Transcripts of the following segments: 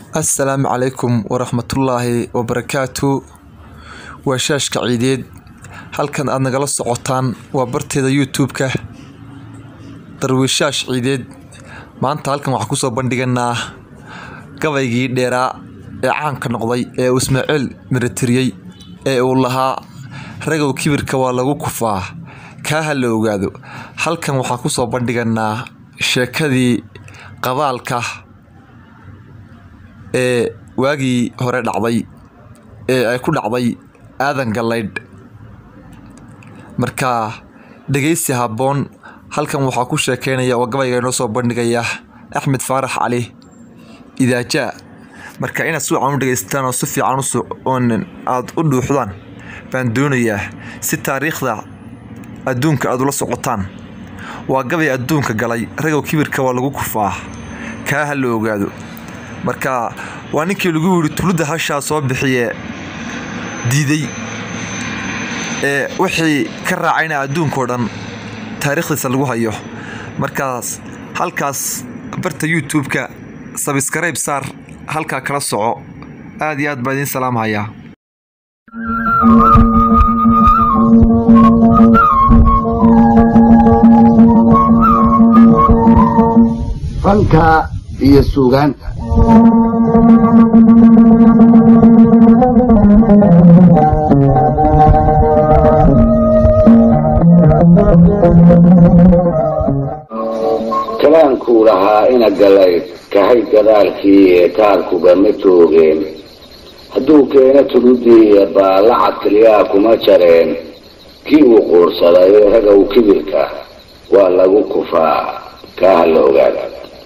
assalaamu calaykum waraxmatullaahi wabarakaatu waa shaashka ciideed halkan aad nagala socotaan waa barteeda youtube-ka darwiishaash ciideed maanta halkan waxaan kusoo bandhiganaa gabaygii dheeraa ee caanka noqday ee uu ismaaciil miratiriyey ee uu lahaa ragow kibirka waa lagu kufaa kaa ha la ogaado halkan waxaan kusoo bandhiganaa sheekadii qabaalka ee waagii hore dhacday ee ay ku dhacday aadan gallaydh marka dhegeysi habboon halkan waxaa ku sheekeynaya oo gabayga inoo soo bandhigaya axmed faarax cali idaajaa marka inaad si wacan u dhegeystaan oo si fiican aada u dhuuxdaan baan doonayaa si taariikhda adduunka aad ula socotaan waa gabay adduunka galay ragow kibirka waa lagu kufaa kaa ha la ogaado marka waa ninkii lagu yidhi tulidda hashaa soo bixiye diiday ee wixii ka raacayna adduunkao dhan taariikhdiisa lagu hayo markaas halkaas barta youtube-ka sabskrayb saar halkaa kala soco aad iyo aad baa idiin salaamhayaa fanka iyo suugaanta kalaankuu lahaa ina galayd kahay gadaalkii ee taarkuga ma toogeen hadduu keeno tuludiiya baallacad keliyaa kuma jareen kii uu quursaday ragow kibirka waa lagu kufaa kaa ha la ogaada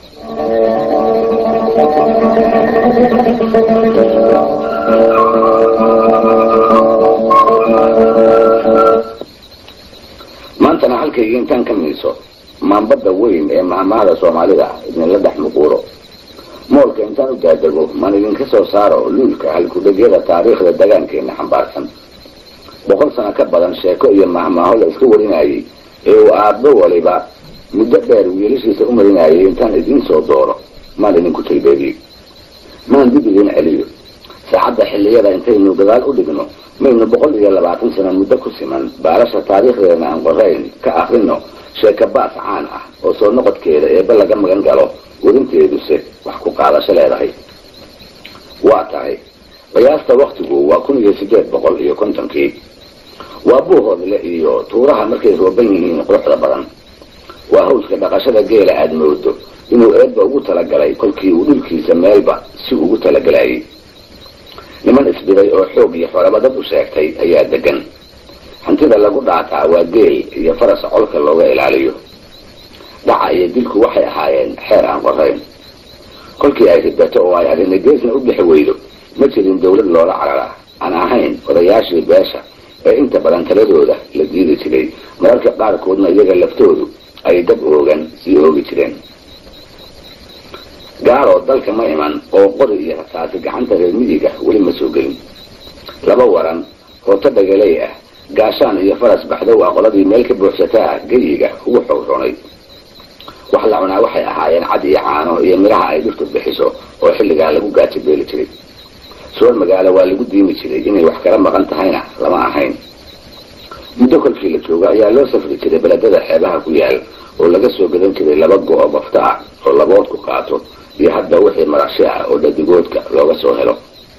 maantana halkayga intaan ka miiso maanbadda weyn ee mahmahada soomaalida idinla dhex muquuro moolka intaan u daadego maan idinka soo saaro luulka halkudhegyada taariikhda dagaankeenna xambaarsan boqol sano ka badan sheeko iyo mahmaaho la iska warinayay ee uu aabbo waliba muddo dheer wiilashiisa u marinayay intaan idiin soo dooro maan idinku taybeediyo maan dib idiin celiyo saacadda xilliyada intaynu gadaal u dhigno maynu boqol iyo labaatan sano muddo ku siman baalasha taariikhdeena aan qorayn ka akrino sheeka baas caan ah oo soo noqodkeeda eebba laga magan galo warinteeduse wax ku qaadasho leedahay waa tahay qiyaasta waktigu waa kun iyo sideed boqol iyo kontonkii waa buuhoodle iyo tuuraha markay rooban yihiin quruxda badan waa hawska dhaqashada geela aada moodo inuu eebba ugu talagalay kolkii uu dhulkiisa meelba si ugu talagalayay niman isbiday oo xoog iyo xorabadad u sheegtay ayaa degan hantida lagu dhaataa waa geel iyo faras colka looga ilaaliyo dhaca iyo dilku waxay ahaayeen xeer aan qorayn kolkii ay ridato oo ay arina geesna u bixi weydo ma jirin dowlad loola carara aan ahayn odayaashii beesha ee inta badan taladooda la diidi jiray mararka qaarkoodna iyaga laftoodu ay dab oogan sii oogi jireen gaaroo dalka ma iman oo qori iyo rasaasi gacanta reer midiga weli ma soo gelin laba waran hooto dhagaley ah gaashaan iyo faras baxdow ah qoladii meel ka buuxsataa geyiga ugu xowronay wax la cunaa waxay ahaayeen cad iyo caano iyo midhaha ay dhirtu bixiso oo xilligaa lagu gaajo beeli jiray soor magaalo waa lagu diimi jiray inay wax kala maqan tahayna lama ahayn muddo kolkii la joogo ayaa loo safri jiray beledada xeebaha ku yaal oo laga soo gadan jiray laba go-o bafta ah oo labood ku qaato iyo hadda wixii marashi ah oo dhadigoodka looga soo helo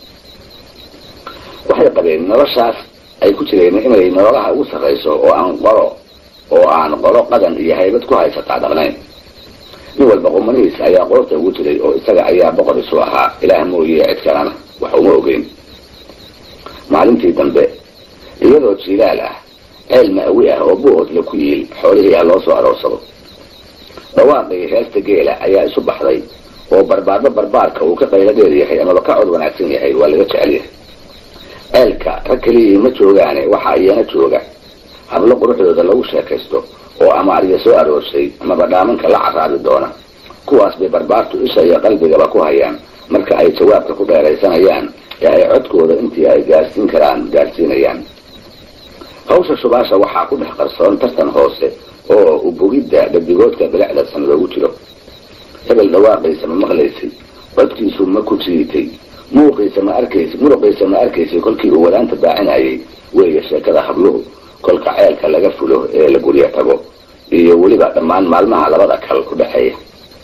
waxay qabeen noloshaas ay ku jireen inay nololaha ugu sarrayso oo aan qoro oo aan qolo qadan iyo haybad ku haysataa dhaqnayn nin walba qumanihiis ayaa qoorta ugu jiray oo isaga ayaa boqor isu ahaa ilaah mooye cid kalena wax uma ogeyn maalintii dambe iyadoo jiilaal ah ceel ma'wi ah oo buhoodla ku yiil xoolihii ah loo soo aroorsado dhawaaqii heesta geela ayaa isu baxday oo barbaarba barbaarka uu ka qaylo dheer yahay amaba ka cod wanaagsan yahay waa laga jecel yahay ceelka rag keliyii ma joogaane waxaa iyana jooga hablo quruxdooda lagu sheekaysto oo amaariya soo aroorsay amaba dhaamanka la caraabi doona kuwaas bay barbaartu isha iyo qalbigaba ku hayaan marka ay jawaabka ku dheeraysanayaan ee ay codkooda intii ay gaarsiin karaan gaarsiinayaan hawsha shubaasha waxaa ku dhex qarsoon tartan hoose oo ubogidda dhadigoodka bilicda san loogu jiro hebel dhawaaqaysa ma maqlaysay codkiisu ma ku jiitay muuqiisa ma arkaysa muruqiisa ma arkaysay kolkii uu wadaanta baacinayay weeye sheekada habluhu kolka ceelka laga fulo ee la guryo tago iyo weliba dhammaan maalmaha labada kal ku dhexeeya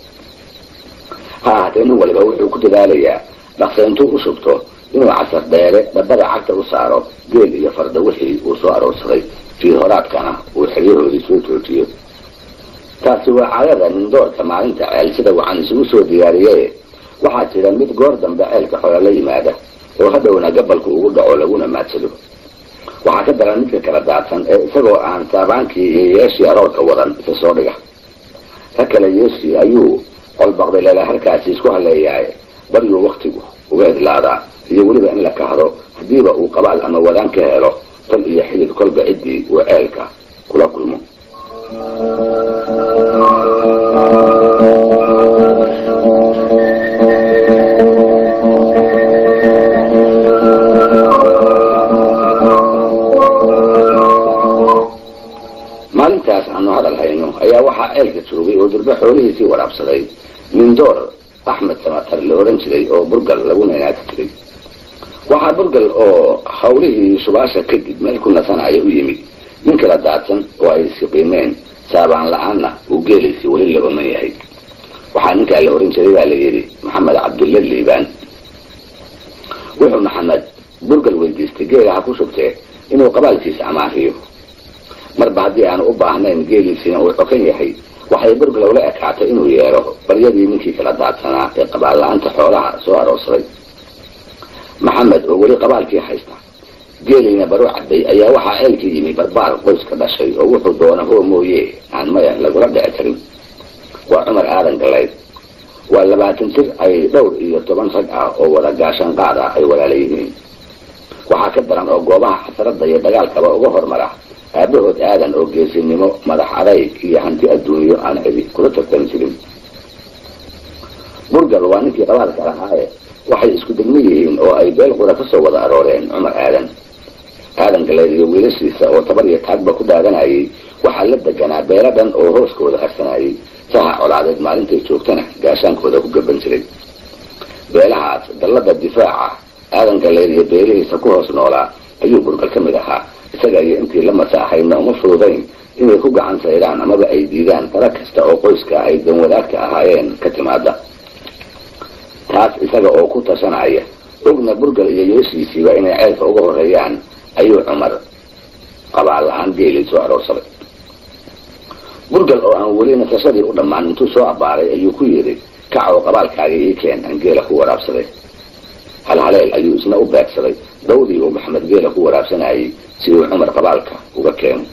ha ahaatee nin waliba wuxuu ku dadaalayaa dhaqsa intuu u shubto inuu casar dheere dhabbada cagta u saaro geel iyo farda wixii uu soo aroorsaday fii horaadkana uu xeryahoodii soo joojiyo taasi waa caadada nindoorka maalinta ceel sida wacan isugu soo diyaariye waxaa jira mid goor dambe ceelka xoola la yimaada oo hadhowna gabalku ugu dhaco laguna maadsado waxaa ka daran midka kala daadsan ee isagoo aan saabaankii iyo yeeshii aroorka wadan isa soo dhiga ka kale yeeshii ayuu qolbaqday leela harkaasi isku haleeyahay baryuu waktigu uga idlaadaa iyo weliba in la kahdo haddiiba uu qabaal ama wadaan ka helo tal iyo xidid kolba ciddii uu ceelka kula kulmo maalintaas aanu hadal hayno ayaa waxaa ceelka joogay oo durbe xoolihiisii waraabsaday nindoor axmed samatar la ohan jiray oo burgal lagu naynaati jiray waxaa burgal oo hawlihii shubaasha kadib meel ku nasanaya u yimid nin kala daadsan oo ay siqiimeen saabaan la-aanna uu geelaysii weli la oman yahay waxaa ninkaa la ohan jiray baa la yidhi maxamed cabdulla liibaan wuxuu maxamed burgal weydiistay geela ha ku shubtee inuu qabaalkiisa amaahiyo marba haddii aanu u baahnayn geeliisiina uu xokan yahay waxay burgalow la ekaatay inuu yeero baryadii ninkii kala daadsanaa ee qabaal la-aanta xoolaha soo aroorsaday maxamed oo weli qabaalkii haysta geeliina baro caday ayaa waxaa ceelka yimi barbaar qoyska dhashay oo wuxuu doona hoo mooye aan maya lagula dhici karin waa cumar aadan galayd waa labaatan jir ay dhowr iyo toban rag ah oo wada gaashaan qaad ah ay walaala yihiin waxaa ka daran oo goobaha xasradda iyo dagaalkaba uga hormara aabahood aadan oo geesinimo madax adayg iyo hanti adduunyo aan cidi kula tartami jirin burgal waa ninkii qabaalka lahaaye waxay isku degmo yihiin oo ay beel qura ka soo wada arooreen cumar aadan aadan galeed iyo wiilashiisa oo tabar iyo taagba ku daadanayay waxaa la deganaa beelo dhan oo hooskooda harsanayay saha colaadeed maalintay joogtana gaashaankooda ku gaban jiray beelahaas dallada difaaca aadan galeed iyo beelihiisa ku hoos noolaa ayuu burgal ka mid ahaa isaga iyo intii la masaaxayna uma fududayn inay ku gacan saydhaan amaba ay diidaan dara kasta oo qoyska ay danwadaagta ahaayeen ka timaada taas isaga oo ku tashanaya ogna burgal iyo yeeshiisiiba inay ceelka uga horeeyaan ayuu cumar qabaal la-aan geelii soo aroorsaday burgal oo aan weli nasashadii u dhammaan intuu soo abbaaray ayuu ku yidhi kac oo qabaalkaaga ii keen aan geela ku waraabsaday halhaleel ayuu isna u beegsaday dawdii uu maxamed geela ku waraabsanayay si uu cumar qabaalka uga keeno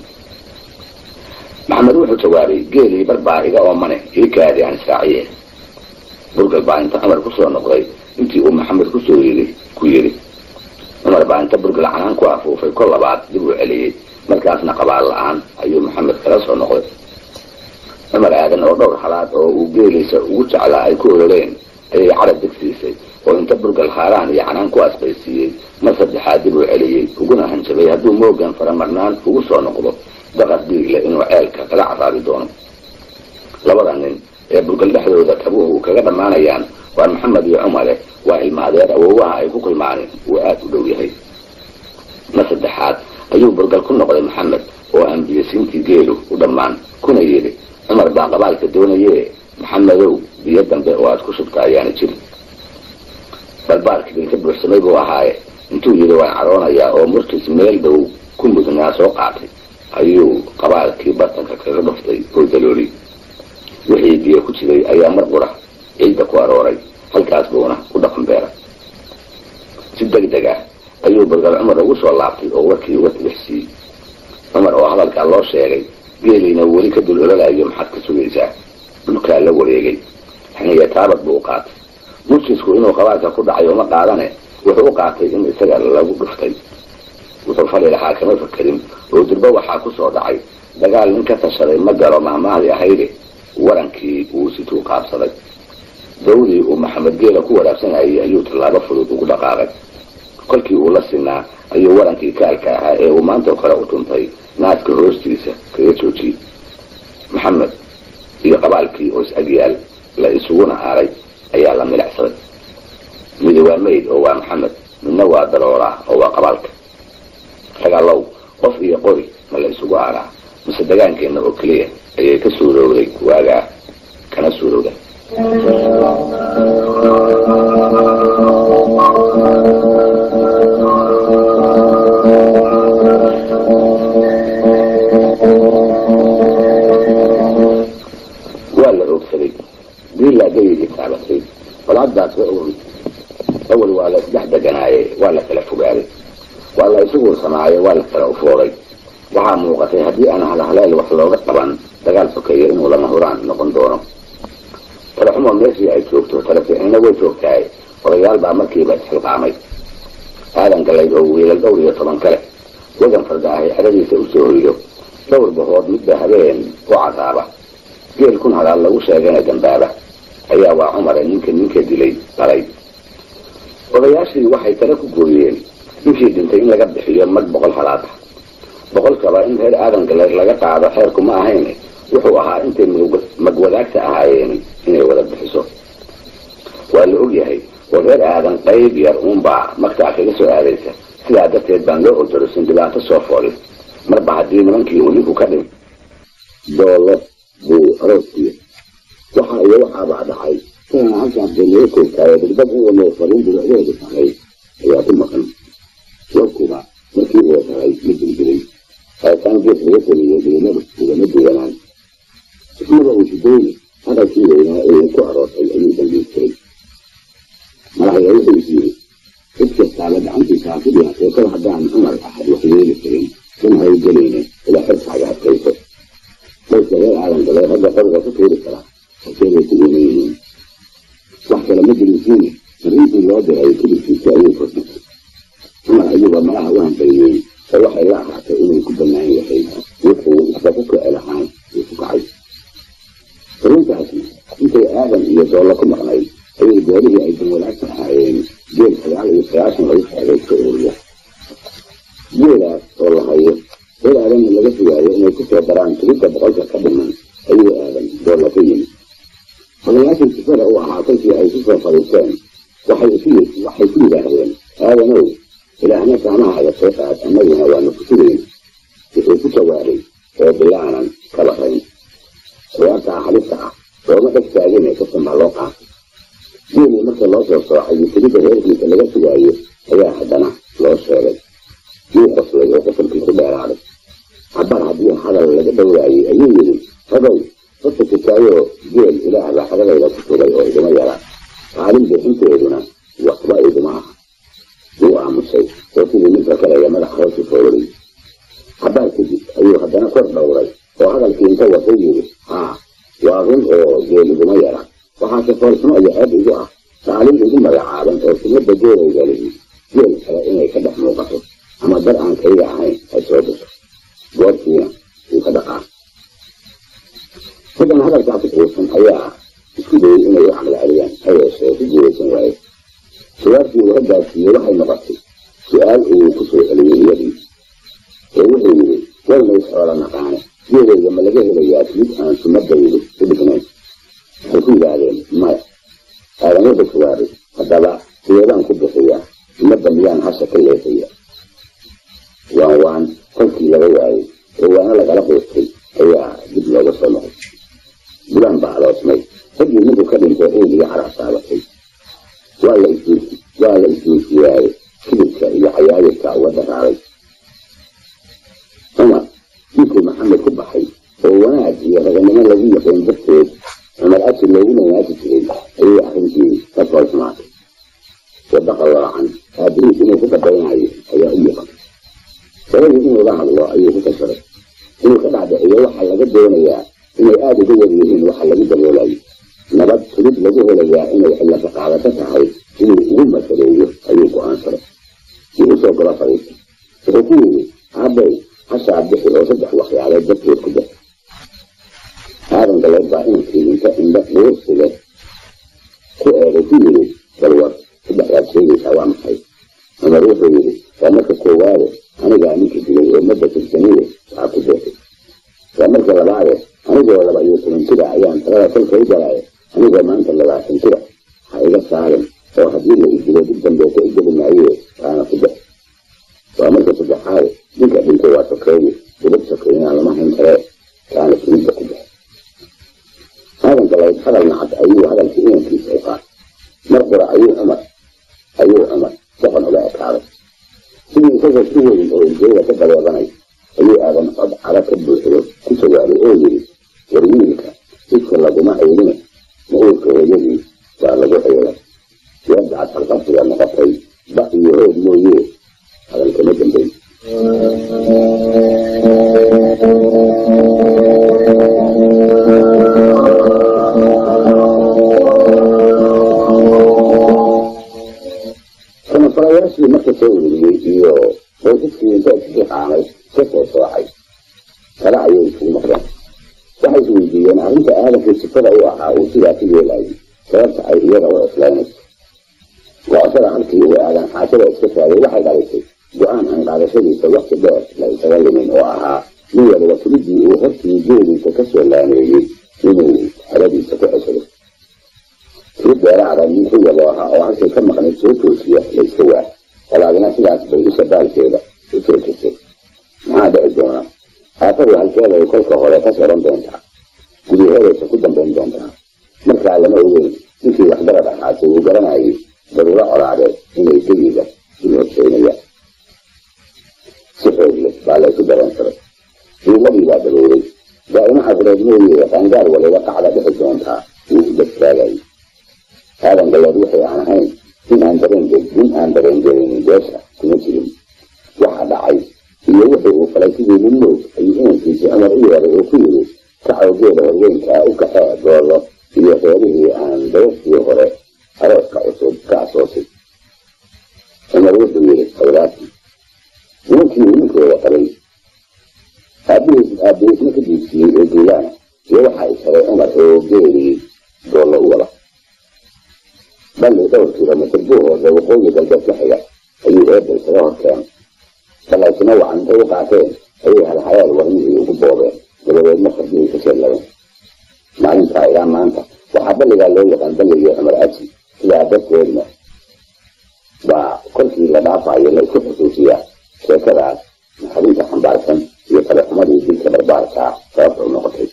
maxamed wuxuu jawaabay geelii barbaa iga oomane ii kaadi aan israaciye burgal baa inta cumar kusoo noqday intii uu maxamed kusoo yii ku yidhi cumar baa inta burgal canaan ku afuufay kol labaad dib uu celiyey markaasna qabaal la-aan ayuu maxamed kala soo noqday cumar aadan oo dhowr halaad oo uu geeliisa ugu jeclaa ay ku ololeen ayay carab degsiisay oo inta burgal haaraan iyo canaan ku asbaysiiyey mar saddexaad dib uu celiyey uguna hanjabay hadduu moogan faramarnaan ugu soo noqdo daqar dhiigle inuu ceelka kala caraabi doono labada nin ee burgal dhexdooda kabuhu kaga dhammaanayaan waa maxamed iyo cumare waa ilmaadeer awoowaha ay ku kulmaaneen uu aad u dhow yahay mar saddexaad ayuu burgal ku noqday maxamed oo aan biyasiintii geelu u dhammaan kuna yidhi cumar baa qabaalka doonaye maxamedow biyo dambe oo aad ku shubta ayaana jirin balbaarkii bilka buuxsamay buu ahaaye intuu yidhi waan caroonayaa oo murtis meel dhow ku mudnaa soo qaatay ayuu qabaalkii bartanka kaga dhuftay oo dalooli wixii biyo ku jiray ayaa mar qura ciidda ku arooray halkaas buuna u dhaqan beeray si deg deg ah ayuu burgal cumar ugu soo laabtay oo warkii uga tilixsiiyey cumar oo hadalkaa loo sheegay geeliina weli ka dul ololayo maxaad ka sugaysaa dhulkaa la wareegay xiniya taabad buu u qaatay murjisku inuu qabaalka ku dhacay uma qaadane wuxuu u qaatay in isaga lagu dhuftay wuxuu fali lahaa kama fakerin oo durbo waxaa ku soo dhacay dagaal nin ka tashaday ma galo mahmaahdi ahayde warankii uu situu qaabsaday dawdii uu maxamed geela ku waraabsanayay ayuu tallaabo fudud ugu dhaqaaqay kolkii uu la sinaa ayuu warankii kaalka ahaa ee uu maantao kale u tuntay naaska hoostiisa kaga joojiyey maxamed iyo qabaalkii oo is agyaal la isuguna aaray ayaa la milicsaday midi waa mayd oo waa maxamed midna waa darooraa oo waa qabaalka ragalow qof iyo qori ma la isugu aaraa mise dagaankeenna oo keliya ayay ka suurowday waagaa kana suurowda waa la oogsaday diilaa gayigii taabatay qolaadaas awal waa la isdhex deganaaye waa la kala fogaaday waa la isu guursamaaye waa la kala ufooday waxaa muuqatay haddii aan halhaleel wax looga qaban dagaal sokeeyo inuu lama huraan noqon doono talaxumo meeshii ay joogto talafiixnina way joogtahay odayaal baa markiiba isxilqaamay aadan galayd oo wiilal dhowr iyo toban kale wadan farda ahay cadadiisa usoo hoydo dhowr bahood midba habeen u cadaaba geel kun halaal lagu sheegana dambaaba ayaa waa cumare ninka ninka dilay dhalay odayaashii waxay tale ku gooyeen ninkii dhintay in laga bixiyo mag boqol halaad ah boqolkaba in reer aadan galeed laga qaado xeerku ma ahayn wuxuu ahaa intay magwadaagta ahaayeen inay wada bixiso waa la ogyahay oo reer aadan qayb yar uunbaa magtaa kaga soo aadaysa sidaa darteed baan loo odorosin dhibaato soo foolin marba haddii nimankii uu ninku ka dhim doolo buu arooskiya waxa iyo waxaabaa dhacay inaan halkaas banaga koogtaayo degdeg in waloo fariin durucdeedu tahay ayaa ku maqan warkuba markii uu tahay ma dildiray haataan gees laga taliyo dilimadu ugama duwanaan ismada uu shidooyne hadalkii weynaa ee ku aroortay ayuu dambiistiray madaxya wuxuu is yiri cid kastaaba gacantiisa hafidii haseekada haddaan cumar axad wax yeeli karin in hawlgelayne ilaa xirkaaga adkayso dadka reer aadan galee ragga qoriga ku tuuri kara haseebay ku weyn yihiin wax kale ma jirinsiine fariintii loo diray kudibkiisa ayuu furtay cumar ayuuba malaha u hambaliyey oo waxay la ahaatay inuu ku bannaan yahay wuxuu isba ku kici lahaan uu ku kacay fariintaasna intay aadan iyo doollo ku maqnayd ayay goorihii ay danwadaagta ahaayeen geel sagaal iyo sagaashan lagu sheegay ka ururiya geelaas oo la hayo reer aadanna laga sugaayo inay ku soo daraan tirida boqolka ka dhiman ayuu aadan doolla ka yimid odayaashii sifada u ahaa kolkii ay ku soo fadhiisteen waxay isu waxay ku yidhaahdeen aadanow ilaahna saamahaaga soo qaad annaguna waanu ku sugayn wuxuu ku jawaabay oo bilaanan ka baqayn ciyaartaa halista ah looma dheg taagin ee kasan baa loo qaatay geelii marka loo soo soocay iyo tirida reerkiisa laga sugaayo ayaa haddana loo sheegay yuu qoslay oo qosolkii ku dheeraaday cabar haddii hadal laga dhowraayey ayuu yidhi ragow dadka kitaayoo geel ilaah baa xagadayda ku sugay oo idima yara qaalin bixinteeduna waxba idima aha wuu aamusay oo sidii ninka kaleya madax hoosi foororiyey cabaar kadib ayuu haddana kor dhowray oo hadalkii inta watay yidhi haa waa run oo geel iguma yara waxaase foolxumo iyo ceeb igu ah qaalin igu magacaaban oo sumada geelayga lihi geel kale inay ka dhex muuqato ama dar aan kayga ahayn ay soo gasho goortiina wuu ka dhaqaa raggan hadalkaasi quusan ayaa isku dayay inay u caqli celiyaan ha yeeshee ku guuraysan waaye jawaabtii uu raggaasiiyey waxay noqotay su-aal uu ku soo celiyey iyadii oo wuxuu yidhi wayna isxoola naqaane geelayga ma laga helayaa mid aan sumadaydu u dhignayn waxay ku yidhaahdeen maya aadan wuxuu jawaabay haddaba sideedaan ku bixiyaa sumadda miyaan hasha ka leefaya waan waan kolkii laga waayey oo waana lagala quustay ayaa dib looga soo noqday bulaan baa aloosmay raggii ninkuu ka dhintay eegiga carax taabatay waa la isdiisi waa la isdiisiyaaye kidibka iyo cayaayirka uga daraaray cumar ninkuu maxamed ku baxay oo wanaag iyo raganimo lagu yaqeen darteed cumar asi loogu nanaasi jiray ayay arrintii ka foolxumaatay wadaqa loocan aabiriis inuu ku qadaynayo ayaa u muuqan sabadii inuu la hadlo ayuu ku tashaday inuu ka dhacdhiciyo waxaa laga doonayaa inay aada uga yar yihiin waxa lagu daboolayo nabad tulid lagu helayaa inay cilaka qaadato tahay inuu ugu masaleeyo ayuu go-aansaday si usoo galo fariistay wuxuu ku yidhi aabow hashaa bixi oo saddex waxyaalood darteed ku dar aadan galeed baa inankii inta indha dhuursiga ku eegay ku yidhi balwar saddexdaad sheegaysaa waa maxay cumar wuxuu yidhi waa marka koowaade anigaa ninka dilay oo madda tirsaniye waxaa ku beexay waa marka labaade anigoo laba iyo toban jira ayaan talada kolka u galaayo anigoo maanta labaatan jira oo haddii la idilo dib dambeeta u geli maaye waana ku dex waa marka saddexaad ninka dhintay waa sokeeye dibad sokeeyana lama hayn karee kaana suriidda ku dex aadan galayd hadal nacad ayuu hadalkii inankiisa u qaatay mar qura ayuu cumar ayuu cumar doqon uga ekaaday sidii isagoo ku weyn oo iljeeda ka dabeebanay ayuu aadan cod cara ka buuxdo ku jawaabay oo yidhi war wiilka jidka laguma ceylina ma uurka hooyadii waa lagu ceelay yadacad halqabsiga noqotay ba iyo hoog mooye hadalkama dambeyn samafalayaashii marka soo ururiyey iyo qoysaskii inta iskii qaamay ka soo soocay kale ayay isugu noqdeen waxay is weydiiyeen arrinta aadankii sifada u ahaa uu sidaa ku yeelayay sababta ay iyaga u cuslaynayso go'ashada halkii uu aadan xaashada iska taagay waxay dhalisay go-aan aan qaadashadiisa wakti dheer la isaga limin oo ahaa nin waliba kulidii uu hortii geediisa ka soo laameeyey inuu xeradiisa ku ceshado kii beeraada nin ku yabo ahaa oo halkay ka maqnayd soo toosiya la iska waa walaadina sidaas bay isha baalkeeda u toojisay maxaa dhici doona aafadu halkeeday kolka hore ka soran doontaa gudaheedaysa ku dambayn doontaa markaa lama ogeyn ninkii waxdarad ahaase uu garanayay daruuro colaadeed inay geyiga u horseynayaan si xoog leh baa laysu dareensaday duumadii baa daboolay daa'ima cadreed mooye qaangaar waliba qacda dhixi doontaa wuu u dadtaagayay aadan galeed wixii aan ahayn in aan dareen nin aan dareen gelinin beesha kuma jirin waxa dhacay iyo wixii uu falay sidii nin moog ayuu inankiisii cumar u yeeray oo ku yidhi kacowgeeda horweynkaa u kaxee goolo iyo reerihii aan dabaskii hore arooska cusub ka asoosay cumar wuxuu yidhi khayraadkii nimankii uu ninkooda qabay aabihiis aabihiisna ka diibsiiyey oo duulaana iyo waxaa isharay cumar oo geelii goollo u wada balli dhowr kilomitr buuhooda waqooyi galbeed ka xiga ayuu eebel isaga hor keenay salaysina wacan intay u qaateen ayay halhayaal warmihii ugu boobeen dabadeedna fardihii ka sheelladeen maalintaa ilaa maanta waxaa balligaa loo yaqaan balligii cumar aji sidaa darteedna baa kolkii la dhaafayo la isku xusuusiyaa sheekadaas naxarinta xambaarsan iyo talexumadii dilka barbaarkaa sababta u noqotay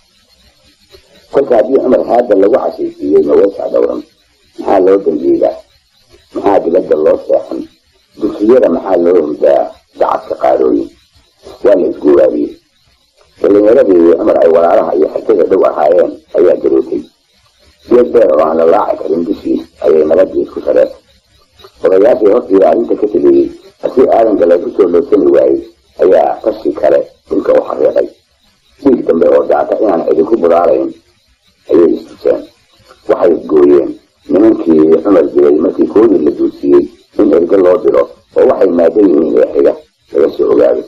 kolka haddii cumar haada lagu cashaysiiyey maweysaa dhowran maxaa loo dambiidaa maxaa dibadda loo seexan dugsiyada maxaa loo hurdaa dacadka qaadooyin waa la isguuraabiyey dhalinyaradii cumar ay walaalaha iyo xigtada dhow ahaayeen ayaa garootay geed beer oo aan la laaci karin bishii ayay nabadii isku sareetay odayaashii hortiiba arrinta ka teliyey haddii aadan galeed usoo loodsani waayey ayaa tashi kale dhulka u xariiqay dhiig dambe oo daata inaan idinku budaalayn ayay istuseen waxay gooyeen nimankii cumar dilay markii koodii la duudsiyey in erge loo diro oo waxay maadan yihiin ee xiga laga soo ogaaday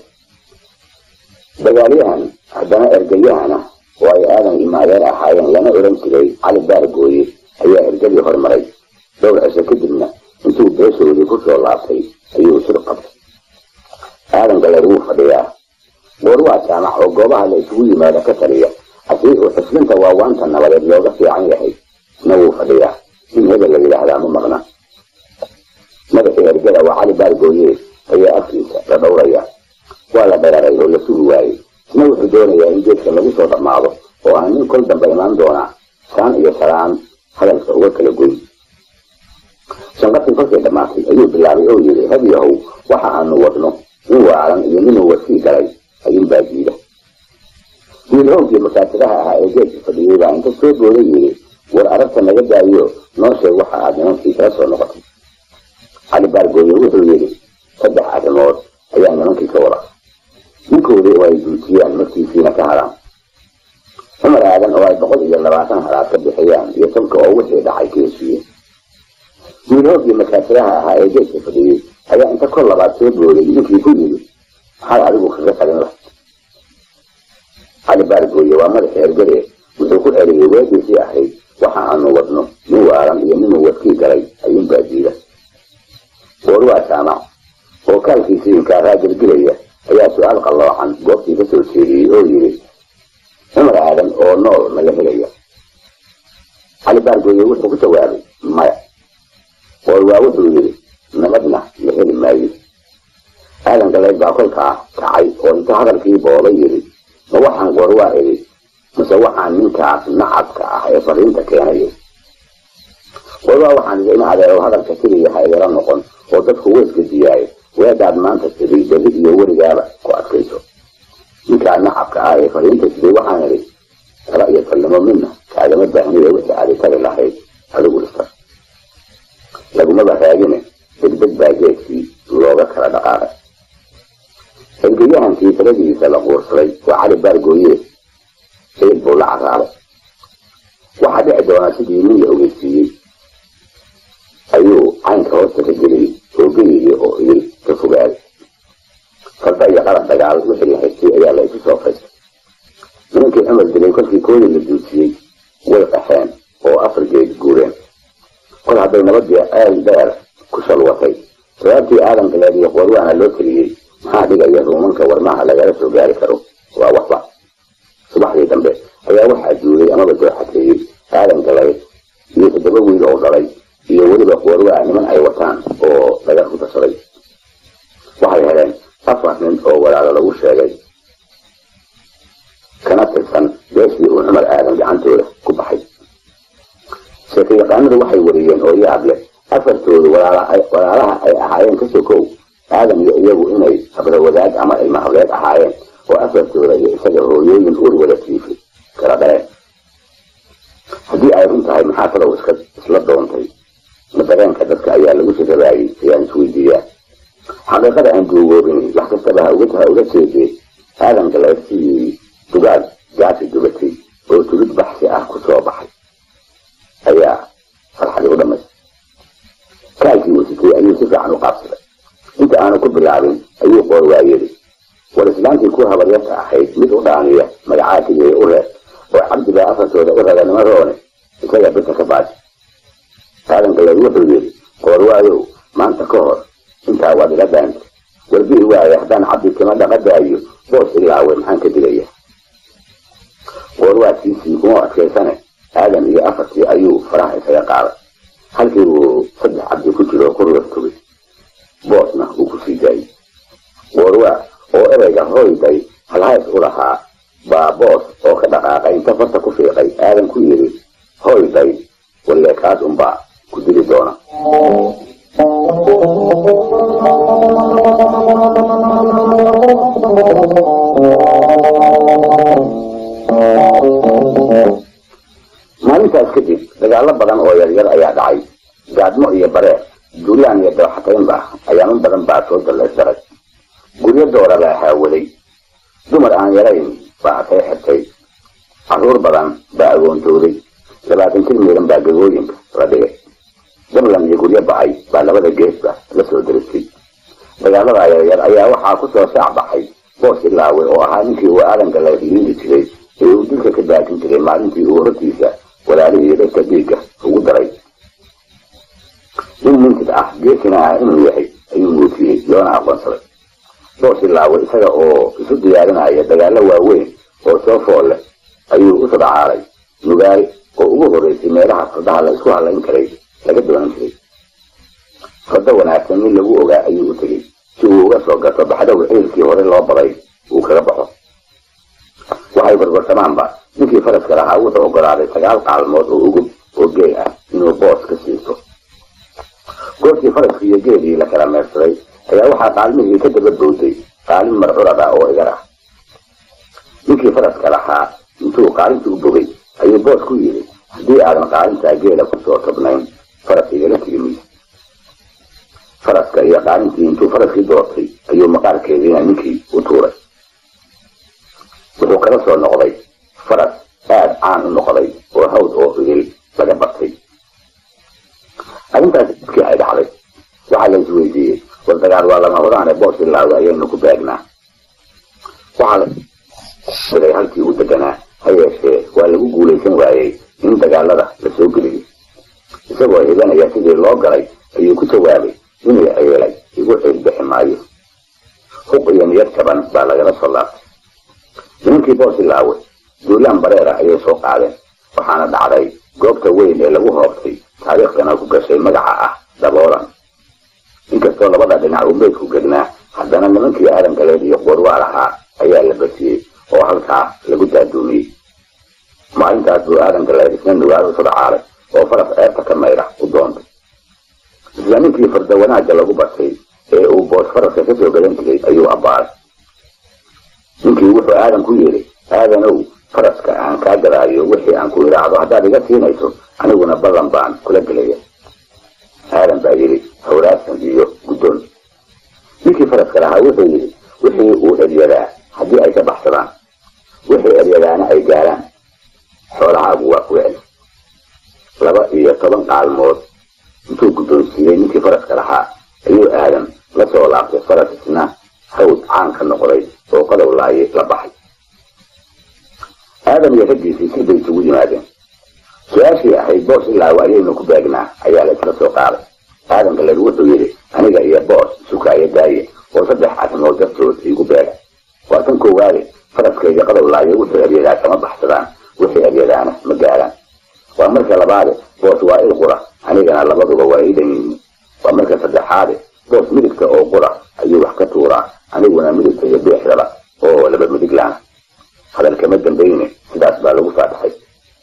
dagaalyahan haddana ergayahan ah oo ay aadan imaadeer ahaayeen lana oran jiray cali baargooye ayaa ergadii hormaray dhowr cisho kadibna intuu beeshoodii ku soo laabtay ayuu shir qabtay aadan galeed wuu fadhiyaa goor waa jaamac oo goobaha la isugu yimaado ka taliya asii uu xuslinta waawaanta nabadeed looga fiican yahay isna wuu fadhiyaa in hebel la yidhaahdaa ma maqna madaxii ergada waa cali baargooye ayaa afkiisa la dhowraya waa la dheraray oo la sugi waayey isna wuxuu doonayaa in geedka lagu soo dhammaado oo aan nin kol dambe imaan doonaa saan iyo salaan hadalka uga kala goyn shanqartii kolkay dhammaatay ayuu bilaabay oo yidhi hadyahow waxa aanu wadno nin waalan iyo ninuu wasii galay ayuunbaa diida wiilhowgii masaatiraha ahaa ee geedka fadhiyey baa inta soo booday yidhi war aragta naga daayo noo sheeg waxa aad nimankii kala soo noqotay cali baargooye wuxuu yidhi saddex arrimood ayaa nimankii ka wada ninkoodii oo ay duutiyaan markiisiina ka hadhaan cumar aadan oo ay boqol iyo labaatan halaad ka bixiyaan iyo sabka oo wixii dhacay ka heshiiyeen wiilhoogii masaatiraha ahaa ee geedka fadhiyey ayaa inta kor labaad soo booday ninkii ku yidhi maxaad adigu kaga talin lahayd cali baargooye waa madaxa ergade wuxuu ku celiyey weediisii ahayd waxa aanu wadno nin waalan iyo ninuu wadkii galay ayuunbaa diida goor waa jaamac oo kaalkiisii inkaaraa gelgelaya ayaa su-aal qalloocan goobtii ka soo jeediyey oo yidhi cumar aadan oo nool naga helaya cali baargooye wuxuu ku jawaabay maya qorwaa wuxuu yidhi nabadna la heli maayo aadan galeed baa kolkaa kacay oo inta hadalkii booba yidhi ma waxaan qorwaa idhi mase waxaan ninkaas nacabka ah ee fariinta keenayo qorwaa waxaan idhi in adeero hadalka keliya ha igala noqon oo dadku weysga diyaayo weedhaad maanta tidhi beli iyo weligaaba ku adkayso ninkaa nacabka ah ee fariinta siday waxaan idhi tala iyo talnimo midna kaagama baahnida wixii aadi tali lahayd adigu dhista lagumaba raagine degdeg baa geedkii looga kala dhaqaaqay ergayahankii taladiisa la quursaday waa cali baargooye sayid buu la caraabay waxaa dhici doonaa sidii nin la ogeysiiyey ayuu caynka hoosta ka geliyey oo geligii oo idil ka fogaaday farda iyo qalab dagaal wixii la haystay ayaa la isu soo faystay nimankii cumar dilay kolkii koodii la duusiyey way qaxeen oo afar geed guureen kol hadday nabadii aal dheer ku shalwatay sababtii aadan galeed iyo qorwaana loo teliyey maxaa dhigaya ruumanka warmaha lagala soo gaari karo waa waxba subaxdii dambe ayaa waxaa duulay amaba dooxateeyey aadan galeed iyo toddoba wiil oo dhalay iyo weliba qorwaa niman ay wataan oo dhagar ku darsaday waxay heleen afar nin oo walaalo lagu sheegay kana tirsan beeshii uu cumar aadan gacantooda ku baxay sheekayaqaanadu waxay wariyeen oo yaab leh afartoodu walaalaha ay ahaayeen ka sokow aadan iyo iyagu inay habrawadaag ama ilma hableed ahaayeen oo afartooda iyo isaga hooyooyin ur wada tiifay kala dhaleen haddii ay run tahay maxaa talow iska isla doontay ma dareenka dadka ayaa lagu sirabaayey ayaan isweydiiyaa xaqiiqada aan duugoobin wax kastaba ha uga uga jeedee aadan galeed sidii dugaag gaasi dubatay oo tulid baxsi ah ku soo baxay ayaa farxadii u dhamaystay kaalkii uu sitay ayuu si fiican u qaabsaday inta aanu ku bilaabin ayuu qoorwaa yidhi war islaantii ku habaryarta ahayd mid u dhaaniya magacaatigay u reer oo cabdibaa afartooda u raga nima roone isaga birta ka baaji aadan galeed wuxuu yidhi qoorwaayow maanta ka hor intaa waad ila daanta warbihi waaye haddaan cabdi tima dhaqadaayo boos ilaawe maxaan ka digaya qoorwaadkiisii kuma adkaysane aadan iyo afartii ayuu faraha isaga qaaday halkii uu saddex cabdi ku jiro ku ruurtugay boosna uu ku sii daayey qoorwaa oo ereyga hoyday halhays u lahaa baa boos oo ka dhaqaaqay inta farta ku fiiqay aadan ku yidhi hoyday walleekaad unbaa ku dili doona maalintaas kadib dagaalo badan oo yaryar ayaa dhacay gaadmo iyo bareer duulaan iyo dooxataynba ayaaman badan baa soo dallaysdaray guryo doora baa haawaday dumar aan yarayn baa atay xirtay carruur badan baa agoontooday labaatan jir miiran baa gagooyinka la dhigay dablan iyo guryo bacay baa labada geesba la soo daristay dagaalada yaryar ayaa waxaa ku soo shaac baxay boos ilaawe oo ahaa ninkii uu aadanka la liindi jiray ee uu dilka ka baakin jiray maalintii uu hortiisa walaalihii dadka dhiigga ugu daray nin mintid ah geesina ah inuu yahay ayuu muujiyey loona aqoonsaday boos ilaawe isaga oo isu diyaarinaya dagaalo waaweyn oo soo fool leh ayuu u sadacaalay nugaal oo ugu horreysay meelaha fardaha la isku hadlayn karay laga doonan jiray fardo wanaagsan nin lagu ogaa ayuu u tegey si uu uga soo gato baxdowga ciilkii hore loo baday uu kaga baxo waxay barbarsamaanba ninkii faraska lahaa wuxuu ogolaaday sagaal qaalmood oo ugub oo geel ah inuu boos ka siisto goortii faraskii iyo geelii la kala meersaday ayaa waxaa qaalmihii ka daba bowday qaalin marcurada oo igar ah ninkii faraska lahaa intuu qaalintii u bogay ayuu boos ku yidhi haddii aadan qaalintaa geela kusoo tobnayn faras igala tigi maysa faraska iyo qaalintii intuu faraskii doortay ayuu maqaarkeediina ninkii u tuuray wuxuu kala soo noqday faras aada caan u noqday oo hawd oo idil laga bartay arrintaas dadkii ay dhacday waxaa la isweydiiyey war dagaal waa lama horaane boos ilaawe ayaynu ku beegnaa waxaa la siday halkii u deganaa ha yeeshee waa lagu guulaysan waayey in dagaalada la soo geliyey isagoo hibanaya sidii loo galay ayuu ku jawaabay inay ceelay igu ceelbixi maayo huq iyo niyad jaban baa lagala soo laabtay nimankii boos ilaawe duulaan bareera ayay soo qaadeen waxaana dhacday goobta weyn ee lagu hoobtay taariikhdana ku gashay magaca ah daboolan inkastoo labada dhinac uu meydku gednaa haddana nimankii aadan galeed iyo qorwaa lahaa ayaa la basiyey oo halkaa lagu daaduumiyey maalintaas buu aadan galeed isna nugaal u sudcaalay oo faras ceebta ka mayra u doontay isla ninkii farda wanaagga lagu bartay ee uu boos faraska kasoo gadan jiray ayuu abbaaray ninkii wuxuu aadan ku yidhi aadanow faraska aan kaa gadaayo wixii aan ku idhaacdo haddaad iga siinayso aniguna ballan baan kula gelaya aadan baa yidhi hawraarsan iyo guddoon ninkii faraska lahaa wuxuu yidhi wixii uu eryadaa haddii ay ka baxsadaan wixii eryadaana ay gaaraan xoolahaagu waa ku celi laba iyo toban qaalmood intuu guddoonsiiyey ninkii faraska lahaa ayuu aadan la soo laabtay faras isna hawd caan ka noqday oo qadow laaye la baxay aadan iyo raggiisii si bay isugu yimaadeen su-aashii ahayd boos ilaa waayaynu ku baagnaa ayaa la isla soo qaaday aadan galeed wuxuu yidhi aniga iyo boos sukaayo daaye oo saddex arrimood dartood iigu beega waa tan koowaade faraskayga qadow laaye wuxuu eryadaa kama baxsadaan wixii eryadaana ma gaaraan waa marka labaade boos waa il qura anigana labaduba waa ii dhan yihiin waa marka saddexaade boos midigta oo qura ayuu wax ka tuuraa aniguna midigta iyo beexdaba oo laba midiglaana hadalkama dambayne sidaas baa lagu faataxay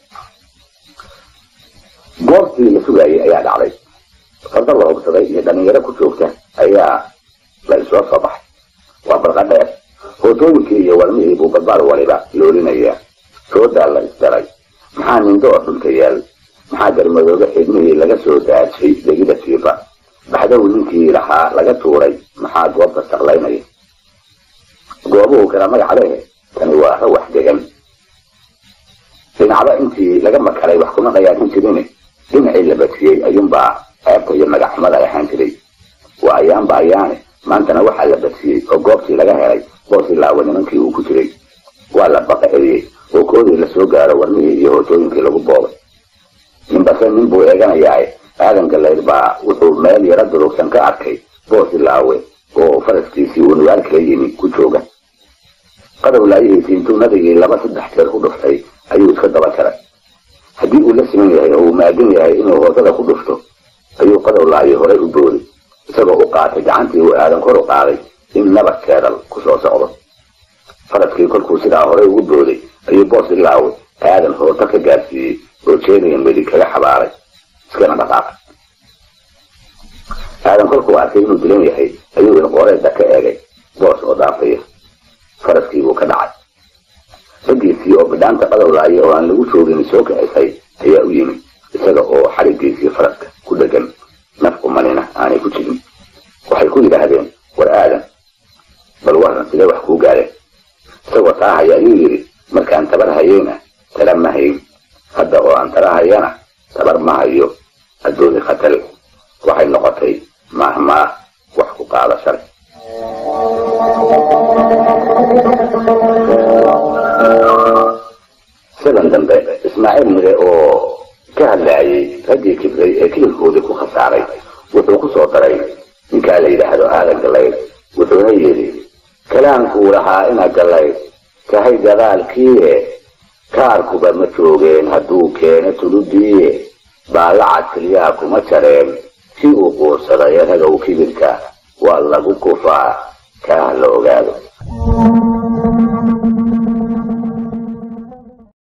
goobtii la sugaayay ayaa dhacday farda la hogsaday iyo dhallinyaro ku joogta ayaa la isoo soo baxay waa barqa dheer hootooyinkii iyo walmihii buu barbaar waliba loolinayaa soodaa la isdaray maxaa nindoor dhulka yaal maxaa garmadooga xidmihii laga soo daajay degida siifa baxdow ninkii lahaa laga tuuray maxaa goobta saqlaynaya goobuhu kala magac lehe tani waa rawax degan dhinacba intii laga makalay wax kuma qayaasin jirine dhinacii la basiyey ayuunbaa ceebta iyo magaxumada ay ahaan jiray waa ayaanba ayaane maantana waxaa la basiyey oo goobtii laga helay boos ilaawa nimankii uu ku jiray waa la baqa eriyey oo koodii lasoo gaaro warmihii iyo hootooyinkii lagu boobay ninbase nin buu eeganayaae aadan galeyd baa wuxuu meel yaro durugsan ka arkay boos ilaawe oo faraskiisii uu nugaal kala yimi ku jooga qadow laayihiisii intuu nadigii laba saddex jeer ku dhuftay ayuu iska daba jaray haddii uu la siman yahay oo uu maagan yahay inuu hoosada ku dhufto ayuu qadow laayi horay u boori isagoo u qaatay gacantii uu aadan kor u qaaday in nabad keedal ku soo socdo faraskii kolkuu sidaa horay ugu booday ayuu boos ilaawe aadan hooto ka gaarsiiyey oo jeedaya medig kaga xabaaray iskana dhaqaaqay aadan kolkuu arkay inuu dilan yahay ayuu ilqooreedda ka eegay boos oo daafaya faraskii buu ka dhacay raggiisii oo bidhaanta qadow laaye oo aan lagu joogin soo kacisay ayaa u yimid isaga oo xariggiisii faraska ku dhegan naf umanina aanay ku jirin waxay ku yidhaahdeen war aadan bal waran sidee wax kuu gaadeen isagoo taa haya ayuu yidhi markaan tabar hayeyna tala ma hayn hadda oo aan tala hayana tabar ma hayo addooni khatal waxay noqotay maahmaa wax ku qaada shalay sidan dambe ismaaciil mire oo ka hadlaayay raggii kibray ee kilibkoodii ku khasaaray wuxuu ku soo daray ninkaa la yidhaahdo aadan galayd wuxuuna yidhi kalaankuu lahaa ina galayd kahay gadaalkiie kaarkuba ma joogeen hadduu keeno tuludiiye baallacad keliyaha kuma jareen si uu quursaday ragow kibirka waa lagu kufaa kaah la ogaado